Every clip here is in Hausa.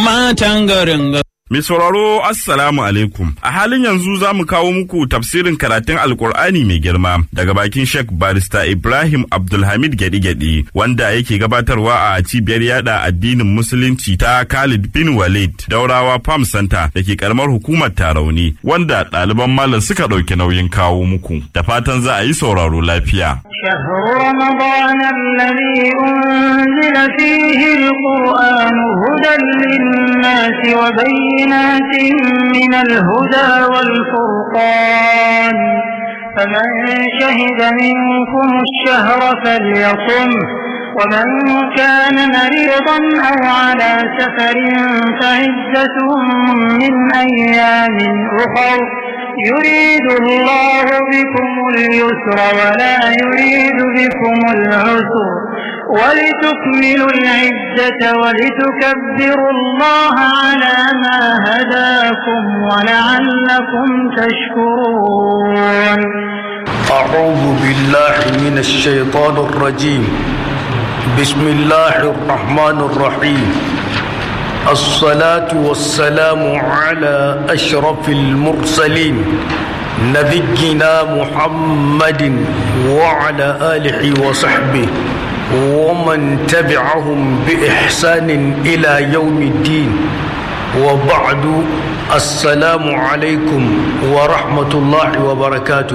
matan garin Mai sauraro Assalamu alaikum. A halin yanzu za mu kawo muku tafsirin karatun Alkur'ani mai girma daga bakin Sheikh Barista Ibrahim Abdulhamid Gedi-Gedi wanda yake gabatarwa a cibiyar yada addinin Musulunci ta Khalid bin Walid Daurawa Farm Center da ke karamar hukumar Tarauni wanda ɗaliban malam suka ɗauki nauyin kawo muku. Da fatan za a yi sauraro lafiya. شهر رمضان الذي أنزل فيه القرآن هدى للناس وبينات من الهدى والفرقان فمن شهد منكم الشهر فليصم ومن كان مريضا أو على سفر فعزة من أيام أخر يريد الله بكم اليسر ولا يريد بكم العسر ولتكملوا العزة ولتكبروا الله على ما هداكم ولعلكم تشكرون أعوذ بالله من الشيطان الرجيم بسم الله الرحمن الرحيم الصلاة والسلام على أشرف المرسلين نبينا محمد وعلى آله وصحبه ومن تبعهم بإحسان إلى يوم الدين وبعد السلام عليكم ورحمة الله وبركاته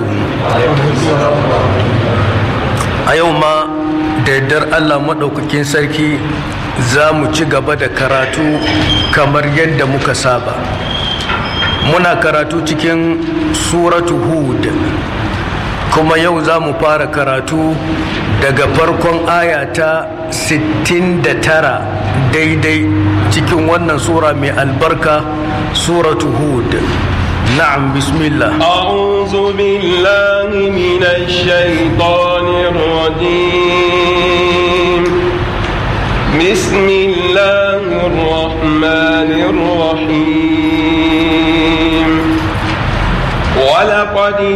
أيوم دردر الله مدوككين سركي za mu ci gaba da karatu kamar yadda muka saba muna karatu cikin suratu hud kuma yau za mu fara karatu daga farkon aya ta 69 daidai cikin wannan sura mai albarka suratu hud na'am bismillah أعوذ بالله من الشيطان الرجيم بسم الله الرحمن الرحيم ولقد